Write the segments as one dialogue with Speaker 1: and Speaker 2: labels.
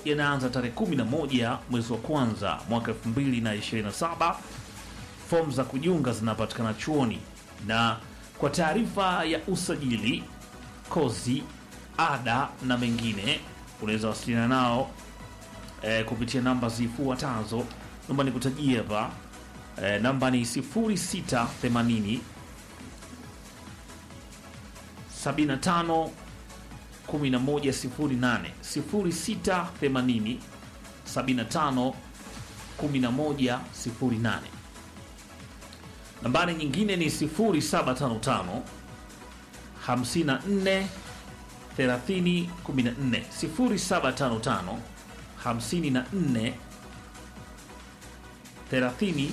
Speaker 1: yanaanza tarehe 11 mwezi wa kwanza mwaka 2027. Fomu za kujiunga zinapatikana chuoni, na kwa taarifa ya usajili, kozi, ada na mengine unaweza wasiliana nao eh, kupitia namba zifuatazo. Naomba nikutajie hapa eh, namba ni 0680 75 1108 0680 75 1108. Nambari nyingine ni 0755 54 30 14 0755 54 30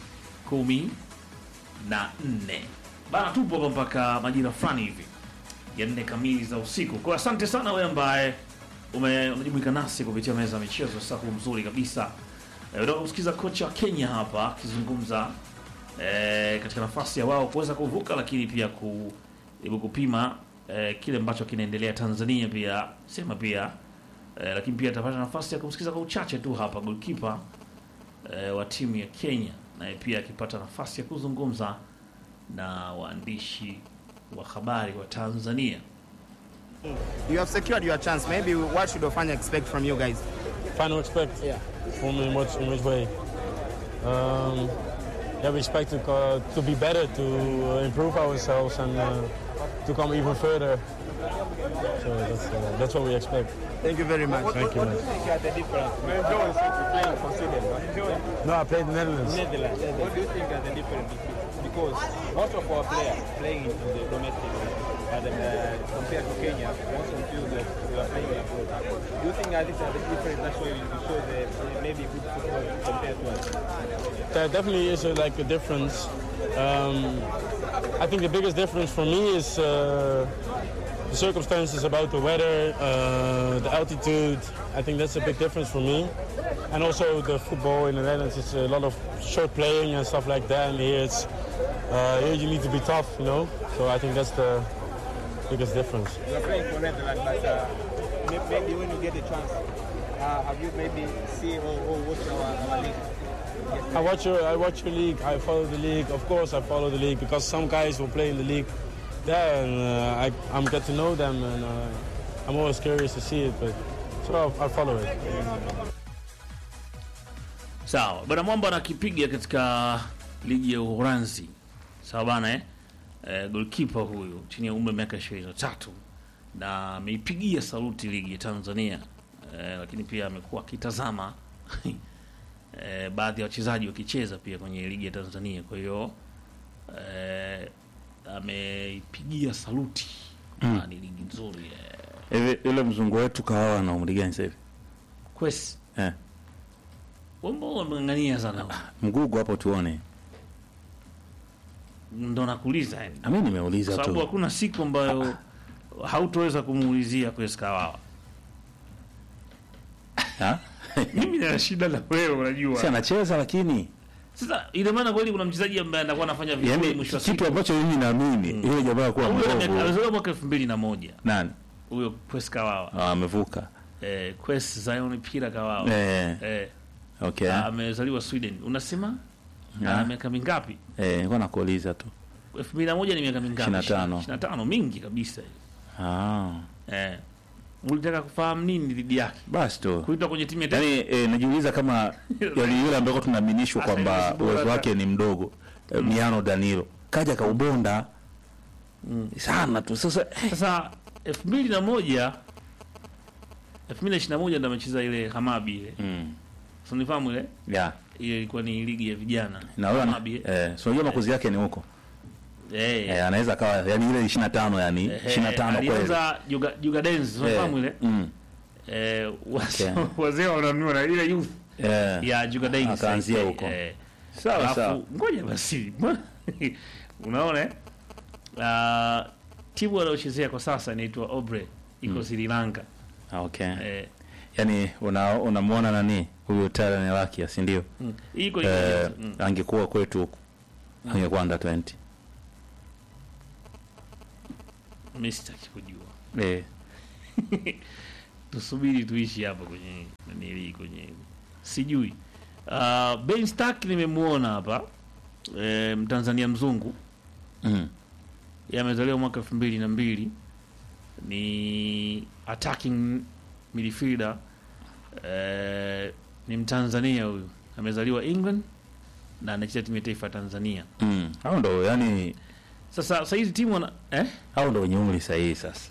Speaker 1: 14. Bana, tupo hapa mpaka majira fulani hivi ya nne kamili za usiku. Kwa asante sana wewe ambaye ume- umejumuika nasi kupitia meza ya michezo sasa huu mzuri kabisa. Eh, Unataka kusikiza kocha wa Kenya hapa akizungumza eh, katika nafasi ya wao kuweza kuvuka, lakini pia kujaribu kupima eh, kile ambacho kinaendelea Tanzania, pia sema pia eh, lakini pia atapata nafasi ya kumsikiza kwa uchache tu hapa goalkeeper eh, wa timu ya Kenya, naye pia akipata nafasi ya kuzungumza na waandishi wa habari wa Tanzania.
Speaker 2: You have secured your chance. Maybe what should Ofanya expect from you guys?
Speaker 3: Final expect
Speaker 2: Yeah.
Speaker 3: from in which, in which way? Um, yeah, we expect to, co- to be better, to uh, improve ourselves, and uh, to come even further. So that's, uh, that's what we expect.
Speaker 2: Thank you very much.
Speaker 3: Thank you, man.
Speaker 4: think are the difference? When Jones is playing for Sweden, right?
Speaker 3: No, I played in the Netherlands.
Speaker 4: Netherlands. What do you think are the difference? Because most of our players playing in the domestic league, and uh, compared to Kenya, most of you that you are playing abroad. Do you think that these are the difference? That's why you show the maybe good football compared to us.
Speaker 3: There definitely is a, like a difference. Um, I think the biggest difference for me is uh, the circumstances about the weather, uh, the altitude. I think that's a big difference for me. And also the football in the Netherlands is a lot of short playing and stuff like that. And here it's uh, here you need to be tough, you know. So I think that's the biggest difference.
Speaker 4: You are playing for Netherlands, but uh, may- maybe when you get a chance, uh, have you maybe see or, or watch our, our league?
Speaker 3: I watch your I watch your league. I follow the league. Of course, I follow the league because some guys will play in the league there, and uh, I I'm get to know them, and uh, I'm always curious to see it. But so I, I follow it.
Speaker 1: Sawa bwana Mwamba anakipiga katika ligi ya Uholanzi. Sawa bana eh? Eh, goalkeeper huyu chini ya umri wa miaka 23 na ameipigia saluti ligi ya Tanzania eh, lakini pia amekuwa akitazama eh, baadhi ya wachezaji wakicheza pia kwenye ligi ya Tanzania. Kwa hiyo eh, ameipigia saluti
Speaker 5: Mm.
Speaker 1: Ah, ni ligi nzuri eh.
Speaker 5: Hivi yule mzungu wetu kawawa na umri gani sasa hivi?
Speaker 1: Kwesi
Speaker 5: Eh,
Speaker 1: wambo wameng'ang'ania sana
Speaker 5: mgugu hapo tuone.
Speaker 1: ndo nakuuliza yani.
Speaker 5: Na mimi nimeuliza
Speaker 1: Kwa sababu
Speaker 5: tu.
Speaker 1: hakuna siku ambayo hautoweza kumuulizia Kwesi Kawawa.
Speaker 5: Ha?
Speaker 1: Mimi nina shida na wewe,
Speaker 5: Si
Speaker 1: unajua.
Speaker 5: anacheza lakini
Speaker 1: Sasa ina maana kweli kuna mchezaji ambaye anakuwa anafanya vizuri
Speaker 5: yani
Speaker 1: mwisho wa
Speaker 5: kitu
Speaker 1: siku.
Speaker 5: ambacho mimi naamini yule jamaa kuwa
Speaker 1: Huyo ame-
Speaker 5: mbovu.
Speaker 1: alizaliwa mwaka 2001
Speaker 5: Nani?
Speaker 1: huyo Kwesi Kawawa.
Speaker 5: Ah, amevuka.
Speaker 1: Eh, Kwesi Zion Pira Kawawa.
Speaker 5: Eh,
Speaker 1: Eh,
Speaker 5: okay.
Speaker 1: ah, amezaliwa Sweden. Unasema?
Speaker 5: Ah.
Speaker 1: Ana miaka mingapi?
Speaker 5: Eh, nilikuwa nakuuliza tu.
Speaker 1: 2001 ni miaka mingapi?
Speaker 5: 25.
Speaker 1: 25 mingi kabisa.
Speaker 5: Ah,
Speaker 1: Eh. Ulitaka kufahamu nini dhidi yake?
Speaker 5: basi tu.
Speaker 1: Kuitwa kwenye timu ya taifa?
Speaker 5: Yaani eh, najiuliza kama yali yule ambao tunaaminishwa
Speaker 1: Sasa
Speaker 5: kwamba
Speaker 1: hivi si bora
Speaker 5: uwezo
Speaker 1: hata-
Speaker 5: wake ni mdogo. Eh, Miano Danilo. Kaja kaubonda. Sana tu. Sasa eh,
Speaker 1: Sasa 2001 2021 ndo amecheza ile Hamabi ile.
Speaker 5: mm.
Speaker 1: So nifahamu ile
Speaker 5: Yeah.
Speaker 1: ile ilikuwa ni ligi ya vijana.
Speaker 5: Na wewe
Speaker 1: Hamabi. eh.
Speaker 5: eh, si unajua makuzi yake ni huko.
Speaker 1: Eh.
Speaker 5: Eh, anaweza akawa yani ile 25 yani
Speaker 1: eh,
Speaker 5: 25 kweli.
Speaker 1: Alianza Juga Juga Dance, unafahamu ile?
Speaker 5: Mm.
Speaker 1: Eh, wazee
Speaker 5: Okay.
Speaker 1: wazee wananunua na ile youth
Speaker 5: Eh.
Speaker 1: ya Juga Dance.
Speaker 5: Akaanzia huko.
Speaker 1: Eh.
Speaker 5: Sawa
Speaker 1: Alafu,
Speaker 5: sawa.
Speaker 1: ngoja basi. Unaona eh? Ah, timu anayochezea kwa sasa inaitwa Obre iko Sri Lanka.
Speaker 5: Ah, Okay.
Speaker 1: Eh,
Speaker 5: Yaani una unamwona nani? Huyu Tyler Lakia, si ndio?
Speaker 1: mm. Iko
Speaker 5: Eh,
Speaker 1: iko. Mm.
Speaker 5: angekuwa kwetu huku. Angekuwa under 20.
Speaker 1: Mimi sitaki kujua.
Speaker 5: Eh.
Speaker 1: tusubiri tuishi hapa kwenye nili kwenye sijui. Uh, Ben Stark nimemuona hapa e, Mtanzania mzungu
Speaker 5: Mm.
Speaker 1: yeye amezaliwa mwaka elfu mbili na mbili ni attacking midfielder eh, ni Mtanzania huyu amezaliwa England na anacheza timu ya taifa ya Tanzania.
Speaker 5: Mm. Hao ndo yani
Speaker 1: Sasa sasa hizi timu wana, eh?
Speaker 5: hao ndo wenye umri sahihi sasa.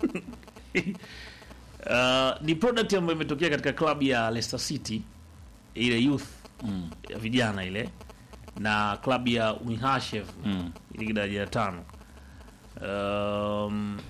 Speaker 1: Uh, ni product ambayo imetokea katika klabu ya Leicester City ile youth
Speaker 5: Mm.
Speaker 1: ya vijana ile na klabu ya Wihashev
Speaker 5: Mm.
Speaker 1: ile daraja la tano. Um,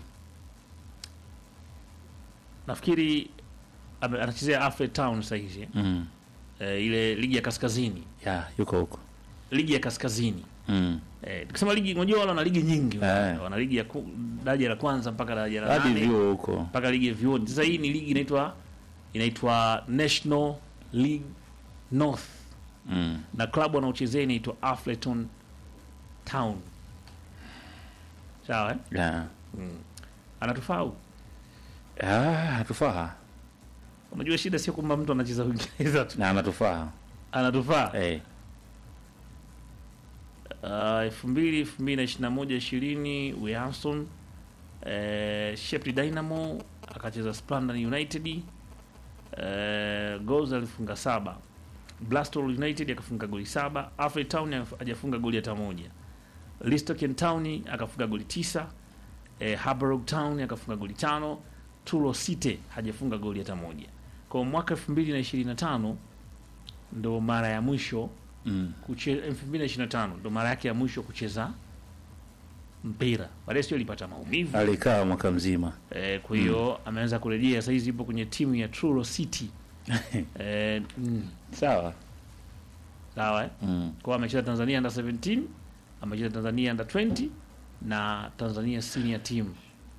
Speaker 1: nafikiri ame- anachezea Alfred Town sasa hivi
Speaker 5: Mm.
Speaker 1: eh, ile ligi ya kaskazini,
Speaker 5: Ya, yuko huko.
Speaker 1: ligi ya kaskazini
Speaker 5: Mm.
Speaker 1: eh, tukisema ligi, unajua wale wana ligi nyingi
Speaker 5: Eh.
Speaker 1: wana ligi ya ku- daraja la kwanza mpaka daraja la
Speaker 5: Hadi
Speaker 1: nane
Speaker 5: vyuo huko.
Speaker 1: mpaka ligi ya vyuoni. Sasa hii ni ligi inaitwa inaitwa National League North
Speaker 5: Mm.
Speaker 1: na klabu wanaochezea inaitwa Afleton Town. Sawa eh?
Speaker 5: Ya.
Speaker 1: Anatufau.
Speaker 5: Ah, hatufaa.
Speaker 1: Unajua shida sio kwamba mtu anacheza Uingereza tu.
Speaker 5: Na anatufaa.
Speaker 1: Anatufaa.
Speaker 5: Eh.
Speaker 1: Uh, elfu mbili elfu mbili na ishirini na moja ishirini Williamson eh, Shepherd Dynamo akacheza Splendid United eh, goals alifunga saba Blastol United akafunga goli saba Alfred Town haf- hajafunga goli hata moja Listoken Town akafunga goli tisa eh, Harborog Town akafunga goli tano Tulo City hajafunga goli hata moja kwa mwaka elfu mbili na ishirini na tano ndo mara ya mwisho
Speaker 5: Mm.
Speaker 1: kucheza 2025 ndo mara yake ya mwisho kucheza mpira. Baadaye sio alipata maumivu
Speaker 5: Alikaa mwaka mzima.
Speaker 1: eh, kwa hiyo ameanza kurejea. Sasa hizi ipo kwenye timu ya Truro City eh, mm,
Speaker 5: Sawa.
Speaker 1: sawa eh?
Speaker 5: Mm.
Speaker 1: Kwa hiyo amecheza Tanzania under 17, amecheza Tanzania under 20 na Tanzania senior team.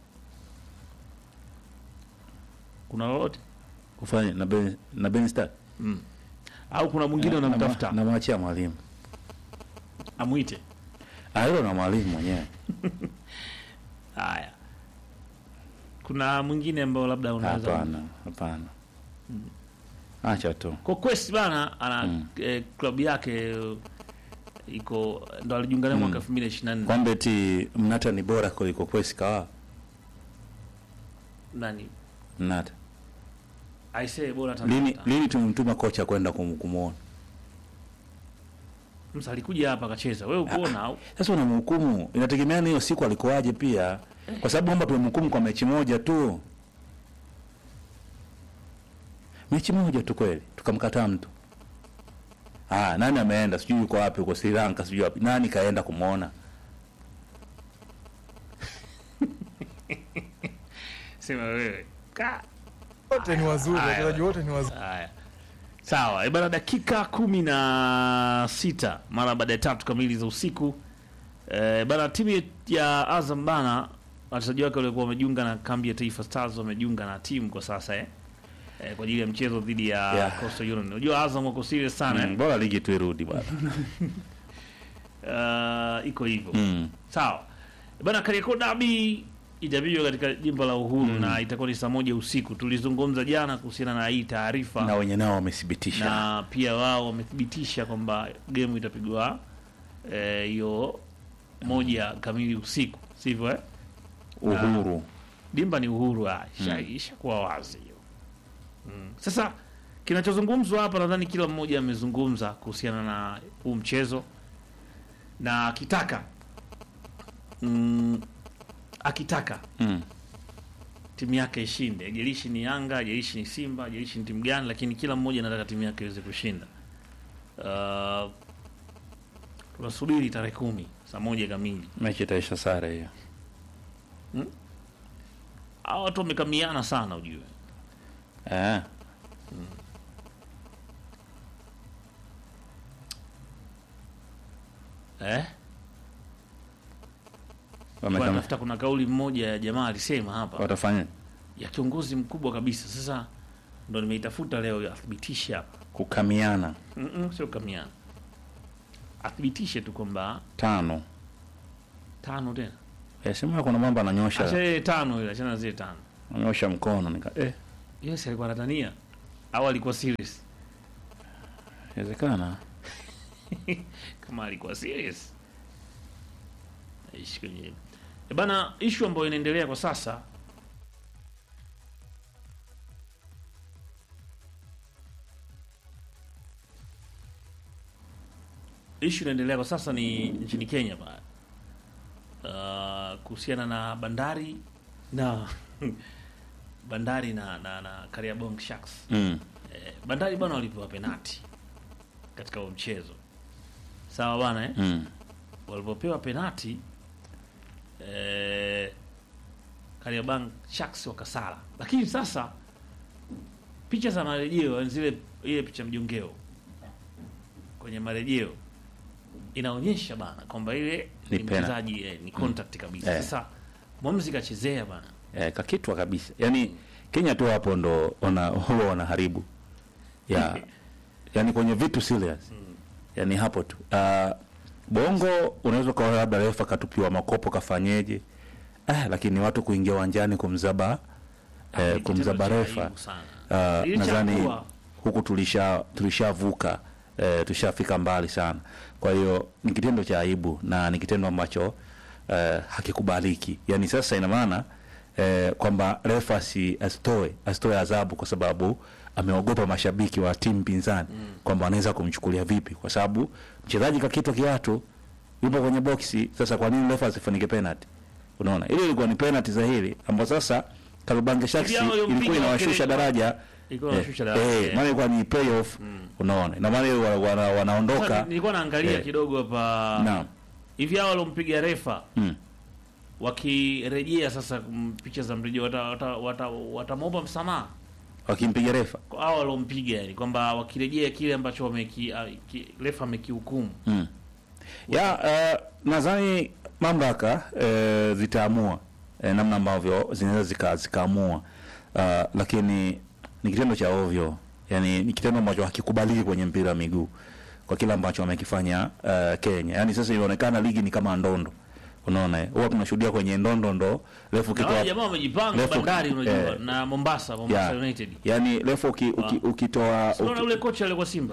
Speaker 1: Kuna lolote
Speaker 5: Kufanya na Ben na Ben Stark.
Speaker 1: mm. au kuna mwingine
Speaker 5: Na-
Speaker 1: unamtafuta
Speaker 5: Na mwachia mwalimu.
Speaker 1: amwite?
Speaker 5: Ah, hilo na mwalimu mwenyewe.
Speaker 1: Haya, kuna mwingine ambao labda unaweza
Speaker 5: Hapana, hapana. Acha tu.
Speaker 1: kwa Quest bana ana
Speaker 5: Mm.
Speaker 1: eh, klabu yake eh, iko ndo alijiunga nayo mwaka 2024
Speaker 5: Kwamba eti Mnata ni bora kuliko Kwesi kawa.
Speaker 1: nani
Speaker 5: Mnata.
Speaker 1: aisee bora
Speaker 5: Lini
Speaker 1: Tanzania.
Speaker 5: lini tumemtuma kocha kwenda kum- kumuona?
Speaker 1: Msa alikuja hapa akacheza, wewe ukuona au
Speaker 5: Sasa unamhukumu, inategemeana hiyo siku alikuwaje pia, kwa sababu kwamba tumemhukumu kwa mechi moja tu, mechi moja tu kweli, tukamkataa mtu. Ah, nani ameenda? Sijui yuko wapi, uko Sri Lanka, sijui wapi. Nani kaenda kumwona?
Speaker 1: sema wewe ka
Speaker 6: wote ni wazuri,
Speaker 1: Haya.
Speaker 6: wachezaji wote ni wazuri.
Speaker 1: haya sawa. E bana, dakika kumi na sita mara baada ya tatu kamili za usiku e, bana, timu ya Azam bana, wachezaji wake waliokuwa wamejiunga na kambi ya Taifa Stars wamejiunga na timu kwa sasa eh. E, kwa ajili ya mchezo dhidi ya
Speaker 5: Yeah.
Speaker 1: Coastal Union. Unajua Azam wako serious sana
Speaker 5: Mm, bora ligi tu irudi bwana.
Speaker 1: eh. Uh, iko hivyo
Speaker 5: Mm.
Speaker 1: sawa bana. Kariakoo Derby itapigwa katika jimbo la Uhuru na itakuwa ni saa moja usiku. Tulizungumza jana kuhusiana na hii taarifa
Speaker 5: Na wenye nao wamethibitisha.
Speaker 1: na pia wao wamethibitisha kwamba game itapigwa eh, hiyo moja kamili usiku, sivyo eh?
Speaker 5: Uhuru.
Speaker 1: Dimba ni Uhuru, ah, isha- ishakuwa wazi hiyo mm. Sasa kinachozungumzwa hapa, nadhani kila mmoja amezungumza kuhusiana na huu mchezo na akitaka mm, akitaka
Speaker 5: Mm.
Speaker 1: timu yake ishinde, ajalishi ni Yanga, ajalishi ni Simba, ajalishi ni timu gani, lakini kila mmoja anataka timu yake iweze kushinda. Uh, tunasubiri tarehe kumi saa moja kamili.
Speaker 5: Mechi itaisha sare hiyo.
Speaker 1: Hawa watu wamekamiana sana, ujue
Speaker 5: Eh.
Speaker 1: eh? Kwa
Speaker 5: Wamekama.
Speaker 1: nafuta kuna kauli mmoja ya jamaa alisema hapa
Speaker 5: Watafanya
Speaker 1: ya kiongozi mkubwa kabisa. Sasa ndo nimeitafuta leo athibitishe hapa.
Speaker 5: kukamiana
Speaker 1: Mm-mm, sio kamiana, athibitishe tu kwamba
Speaker 5: tano.
Speaker 1: tano tena,
Speaker 5: Eh, sema kuna mambo
Speaker 1: acha
Speaker 5: ananyosha
Speaker 1: ile tano ile, achana na zile tano.
Speaker 5: ananyosha mkono nika eh.
Speaker 1: Yes, alikuwa anatania au alikuwa serious?
Speaker 5: Inawezekana.
Speaker 1: Kama alikuwa serious aishi kwenye e bana, issue ambayo inaendelea kwa sasa issue inaendelea kwa sasa ni nchini Kenya ba uh, kuhusiana na bandari na bandari na na, na Kariabong Sharks
Speaker 5: Mm.
Speaker 1: eh, bandari bwana walipewa penati katika huo mchezo sawa bwana eh?
Speaker 5: Mm.
Speaker 1: walivyopewa penati eh, Kariobangi Sharks wakasala, lakini sasa picha za marejeo yani zile ile picha mjongeo kwenye marejeo inaonyesha bana kwamba ile
Speaker 5: Ni
Speaker 1: ni
Speaker 5: penalty.
Speaker 1: mchezaji eh, ni contact kabisa.
Speaker 5: Eh.
Speaker 1: Sasa mwamuzi kachezea bana
Speaker 5: Eh, kakitwa kabisa. Yaani Kenya tu hapo ndo wana huwa wanaharibu. Ya yani kwenye vitu serious. Yaani hapo tu. Uh, Bongo unaweza kwa labda refa katupiwa makopo kafanyeje? Ah, lakini watu kuingia uwanjani kumzaba
Speaker 1: Ah,
Speaker 5: eh,
Speaker 1: ni
Speaker 5: kumzaba
Speaker 1: kitendo cha
Speaker 5: refa.
Speaker 1: aibu sana.
Speaker 5: Uh,
Speaker 1: Licha
Speaker 5: nadhani
Speaker 1: kuwa-
Speaker 5: huku tulisha tulishavuka eh, tushafika mbali sana. Kwa hiyo ni kitendo cha aibu na ni kitendo ambacho eh, hakikubaliki. Yaani sasa ina maana eh, kwamba refa asi, asitoe asitoe adhabu kwa sababu ameogopa mashabiki wa timu pinzani kwamba wanaweza kumchukulia vipi, kwa sababu mchezaji kakitwa kiatu yupo kwenye boksi. Sasa kwa nini refa asifunike penalty? Unaona, ile ilikuwa ni penalty dhahiri ambayo sasa Karubange Sharks
Speaker 1: Hivi hao waliompiga
Speaker 5: ilikuwa inawashusha
Speaker 1: wakili-
Speaker 5: daraja
Speaker 1: ilikuwa
Speaker 5: Eh,
Speaker 1: inawashusha daraja,
Speaker 5: eh,
Speaker 1: eh.
Speaker 5: maana ilikuwa ni playoff unaona, na maana wana, wana,
Speaker 1: Sasa
Speaker 5: wanaondoka
Speaker 1: nilikuwa naangalia
Speaker 5: eh,
Speaker 1: kidogo hapa
Speaker 5: naam
Speaker 1: hivi hao walompiga refa
Speaker 5: mm.
Speaker 1: wakirejea sasa mm, picha za mrejeo watamwomba wata, wata, watamwomba msamaha
Speaker 5: wakimpiga refa
Speaker 1: kwa hao walompiga, yani kwamba wakirejea kile ambacho wameki, ah, ki, refa amekihukumu.
Speaker 5: mm. ya uh, nadhani mamlaka uh, zitaamua uh, namna ambavyo zinaweza zika, zikaamua uh, lakini ni kitendo cha ovyo, yani ni kitendo ambacho hakikubaliki kwenye mpira wa miguu kwa kile ambacho wamekifanya uh, Kenya. Yani sasa inaonekana ligi ni kama ndondo, unaona eh? huwa tunashuhudia kwenye ndondo ndo refu
Speaker 1: Na wale
Speaker 5: kitoa
Speaker 1: jamaa wamejipanga
Speaker 5: refu-
Speaker 1: bandari, unajua
Speaker 5: eh,
Speaker 1: na Mombasa, Mombasa
Speaker 5: ya,
Speaker 1: United.
Speaker 5: yani refu uki, uki,
Speaker 1: Ah.
Speaker 5: ukitoa
Speaker 1: Unaona
Speaker 5: uki,
Speaker 1: ule kocha alikuwa Simba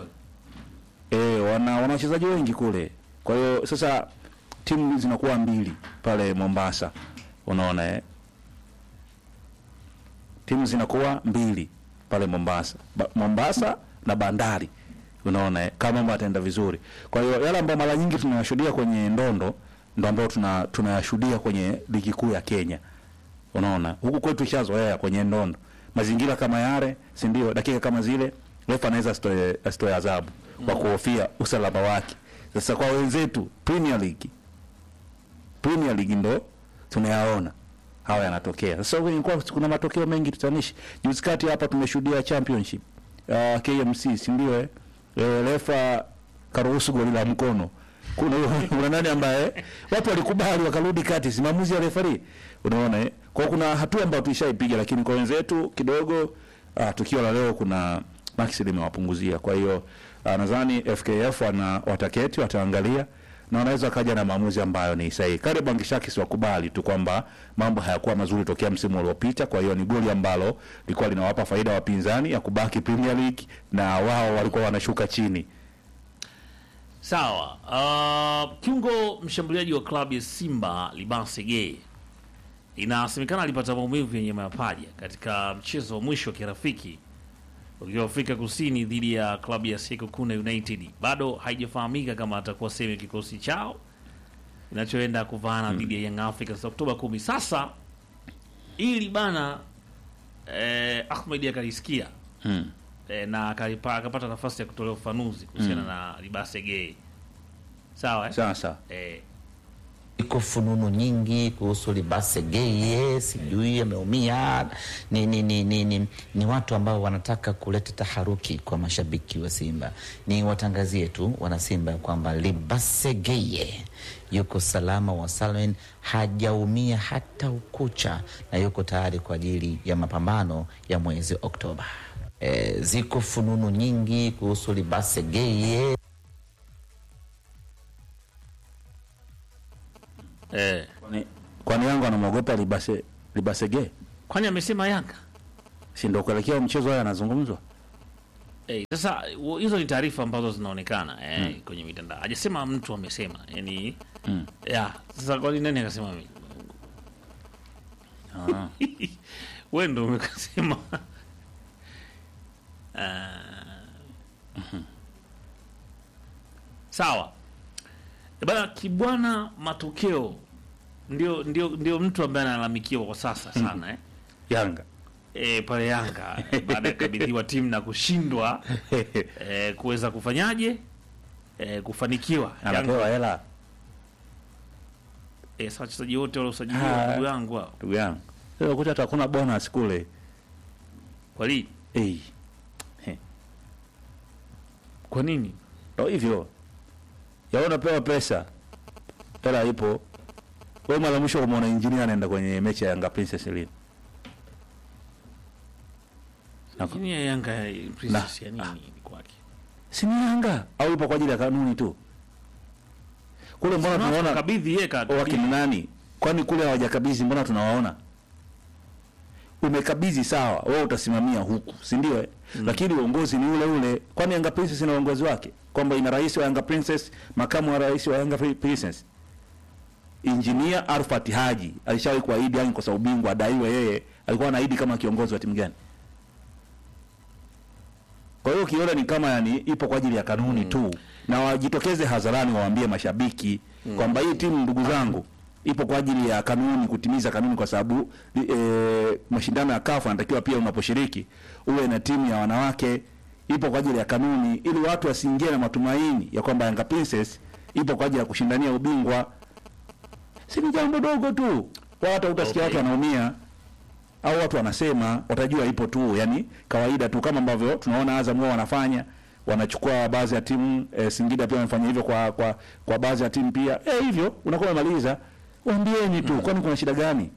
Speaker 5: E, wana wana wachezaji wengi kule. Kwa hiyo sasa timu zinakuwa mbili pale Mombasa. Unaona eh? Timu zinakuwa mbili pale Mombasa. Ba, Mombasa na Bandari. Unaona eh? Kama mambo yataenda vizuri. Kwa hiyo yale ambayo mara nyingi tunayashuhudia kwenye ndondo ndo ambayo tuna tunayashuhudia kwenye ligi kuu ya Kenya. Unaona? Huku kwetu ishazoea kwenye ndondo. Mazingira kama yale, si ndio? Dakika kama zile refa anaweza asitoe asitoe adhabu kwa kuhofia usalama wake. Sasa kwa wenzetu Premier League, Premier League ndo tunayaona hawa yanatokea. Sasa kwenye kwa kuna matokeo mengi tutanishi. Juzi kati hapa tumeshuhudia championship uh, KMC, si ndio eh? E, refa karuhusu goli la mkono. Kuna kuna nani ambaye watu walikubali wakarudi kati, si maamuzi ya refari. Unaona eh? Kwa hiyo kuna hatua ambayo tulishaipiga, lakini kwa wenzetu kidogo uh, tukio la leo kuna maksi limewapunguzia. Kwa hiyo uh, nadhani FKF wana wataketi wataangalia na wanaweza kaja na maamuzi ambayo ni sahihi. Kariobangi Sharks wakubali tu kwamba mambo hayakuwa mazuri tokea msimu uliopita. Kwa hiyo ni goli ambalo lilikuwa linawapa faida wapinzani ya kubaki Premier League na wao walikuwa wanashuka chini.
Speaker 1: Sawa. Uh, kiungo mshambuliaji wa klabu ya Simba Libase Gay inasemekana alipata maumivu yenye mapaja katika mchezo wa mwisho wa kirafiki ukiwa Afrika Kusini dhidi ya klabu ya Sekokuna United. Bado haijafahamika kama atakuwa sehemu ya kikosi chao kinachoenda kuvaana dhidi ya Young Africans Oktoba kumi. Sasa ili bana eh, Ahmed akalisikia
Speaker 5: Mm.
Speaker 1: eh, na akalipa, akapata nafasi ya kutolea ufanuzi kuhusiana na Libase Gay. Sawa eh?
Speaker 5: Sasa
Speaker 1: Eh,
Speaker 7: iko fununu nyingi kuhusu Libase Geye, sijui ameumia. Ni, ni, ni, ni, ni, ni watu ambao wanataka kuleta taharuki kwa mashabiki wa Simba. Ni watangazie tu wana Simba ya kwamba Libase Geye yuko salama wa salmin, hajaumia hata ukucha na yuko tayari kwa ajili ya mapambano ya mwezi Oktoba. E, ziko fununu nyingi kuhusu Libase Geye.
Speaker 1: eh.
Speaker 5: kwani kwani Yanga anamwogopa Libase Libasege?
Speaker 1: Kwani amesema Yanga
Speaker 5: si ndio kuelekea mchezo haya anazungumzwa
Speaker 1: Eh, sasa u- hizo ni taarifa ambazo zinaonekana eh, kwenye mitandao. Hajasema mtu amesema, yani
Speaker 5: Mm.
Speaker 1: ya sasa, kwani nani akasema mimi?
Speaker 5: Ah.
Speaker 1: Wewe ndio umekasema. Ah. Sawa Eh, bana, Kibwana matokeo ndio ndio ndio mtu ambaye analalamikiwa kwa sasa sana eh.
Speaker 5: Yanga
Speaker 1: E, pale Yanga baada ya kukabidhiwa timu na kushindwa e, kuweza kufanyaje e, kufanikiwa
Speaker 5: anapewa
Speaker 1: Yanga,
Speaker 5: hela
Speaker 1: e, sasa wachezaji wote waliosajiliwa
Speaker 5: Ah.
Speaker 1: ndugu yangu hao
Speaker 5: ndugu yangu Sasa kuta hata hakuna bonus kule
Speaker 1: kwa nini
Speaker 5: hey.
Speaker 1: kwa nini
Speaker 5: ndo hivyo ya unapewa pesa hela ipo wewe mara mwisho kumwona injinia anaenda kwenye mechi ya Yanga Princess lini Na-
Speaker 1: lakini ya Yanga ya Princess ya nini kwake
Speaker 5: si ni Yanga au ipo kwa ajili ya kanuni tu kule mbona tunaona
Speaker 1: kabidhi yeye ka
Speaker 5: wakina nani kwani kule hawajakabidhi mbona tunawaona umekabidhi sawa wewe utasimamia huku si ndio eh? lakini uongozi ni ule ule kwani Yanga Princess ina uongozi wake kwamba ina rais wa Yanga Princess makamu wa rais wa Yanga Princess Engineer Arfat Haji alishawahi kuahidi yani kwa ubingwa adaiwe yeye alikuwa anaahidi kama kiongozi wa timu gani kwa hiyo ukiona ni kama yani ipo kwa ajili ya kanuni tu, na wajitokeze hadharani waambie mashabiki kwamba hii timu ndugu zangu ipo kwa ajili ya kanuni, kutimiza kanuni, kwa sababu e, mashindano ya kafu anatakiwa pia unaposhiriki uwe na timu ya wanawake, ipo kwa ajili ya kanuni, ili watu wasiingie na matumaini ya kwamba Yanga Princess ipo kwa ajili ya kushindania ubingwa. Si ni jambo dogo tu, wala hata utasikia
Speaker 1: Okay.
Speaker 5: watu wanaumia au watu wanasema watajua ipo tu, yani kawaida tu, kama ambavyo tunaona Azam wao wanafanya, wanachukua baadhi ya timu e, Singida pia wamefanya hivyo kwa kwa, kwa baadhi ya timu pia e, hivyo unakuwa umemaliza, waambieni tu, kwani kuna shida gani?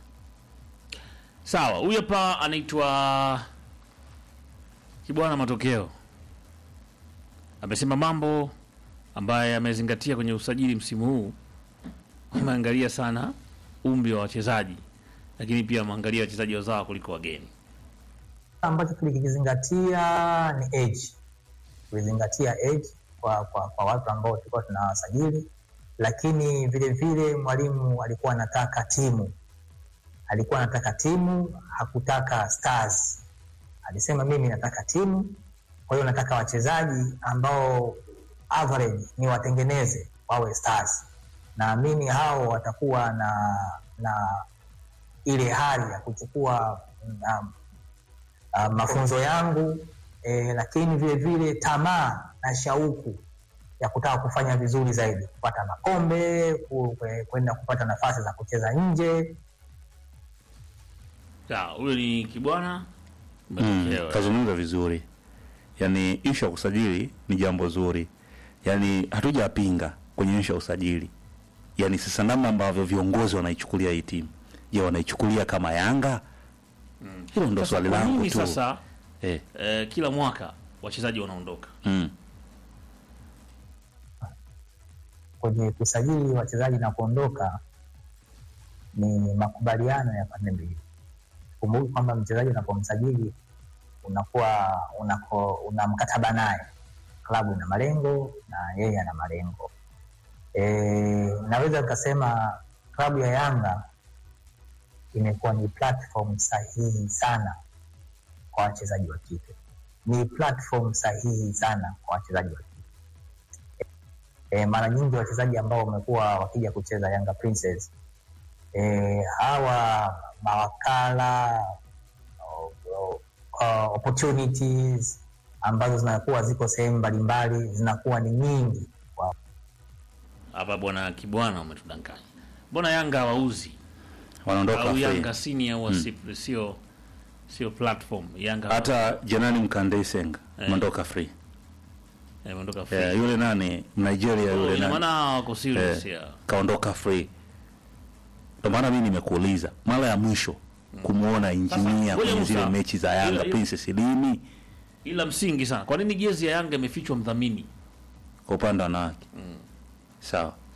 Speaker 1: sawa huyu hapa anaitwa Kibwana matokeo amesema mambo ambaye amezingatia kwenye usajili msimu huu ameangalia sana umri wa wachezaji lakini pia ameangalia wachezaji wazawa kuliko wageni
Speaker 8: ambacho tulikizingatia ni age tulizingatia age kwa, kwa, kwa watu ambao tulikuwa tunawasajili lakini vile vile mwalimu alikuwa anataka timu alikuwa anataka timu hakutaka stars alisema mimi nataka timu kwa hiyo nataka wachezaji ambao average ni watengeneze wawe stars naamini hao watakuwa na na ile hali ya kuchukua um, uh, mafunzo yangu eh, lakini vile vile tamaa na shauku ya kutaka kufanya vizuri zaidi, kupata makombe, ku- kwe- kwenda kupata nafasi za kucheza nje.
Speaker 1: sawa huyo ni Kibwana
Speaker 5: Mm,
Speaker 1: matokeo
Speaker 5: kazungumza vizuri, yani ishu ya kusajili ni jambo zuri, yani hatujapinga kwenye ishu ya usajili, yani sasa namna ambavyo viongozi wanaichukulia hii timu, je, wanaichukulia kama Yanga? Hilo ndo
Speaker 1: Sasa
Speaker 5: swali
Speaker 1: kwa
Speaker 5: langu
Speaker 1: nini
Speaker 5: tu
Speaker 1: sasa
Speaker 5: eh,
Speaker 1: eh, kila mwaka wachezaji wanaondoka
Speaker 5: mm.
Speaker 8: Kwenye kusajili wachezaji na kuondoka ni makubaliano ya pande mbili. Kumbuka kwamba mchezaji unapomsajili unakuwa unako, una mkataba naye, klabu ina malengo na yeye ana malengo. E, naweza nikasema klabu ya Yanga imekuwa ni platform sahihi sana kwa wachezaji wa kike, ni platform sahihi sana kwa wachezaji wa kike. E, mara nyingi wachezaji ambao wamekuwa wakija kucheza Yanga Princess e, hawa mawakala o- o- o- opportunities ambazo zinakuwa ziko sehemu mbalimbali zinakuwa ni nyingi kwa
Speaker 1: hapa bwana Kibwana umetudanganya mbona Yanga hawauzi
Speaker 5: wanaondoka
Speaker 1: au
Speaker 5: free.
Speaker 1: Yanga senior huwa si- sio sio platform Yanga
Speaker 5: hata Jenani Mkande Senga
Speaker 1: Eh.
Speaker 5: ameondoka free
Speaker 1: eh, imeondoka free
Speaker 5: yeah, yule nani Nigeria
Speaker 1: Oh,
Speaker 5: yule
Speaker 1: ina
Speaker 5: nani
Speaker 1: maana wako serious
Speaker 5: Eh.
Speaker 1: ya
Speaker 5: kaondoka free. Ndio maana mimi nimekuuliza mara ya mwisho kumuona injinia
Speaker 1: ngoja
Speaker 5: kwenye zile
Speaker 1: Musa.
Speaker 5: mechi za Yanga
Speaker 1: Ila- ila-
Speaker 5: Princess lini
Speaker 1: ila msingi sana kwa nini jezi ya Yanga imefichwa mdhamini
Speaker 5: kwa upande wa wanawake sawa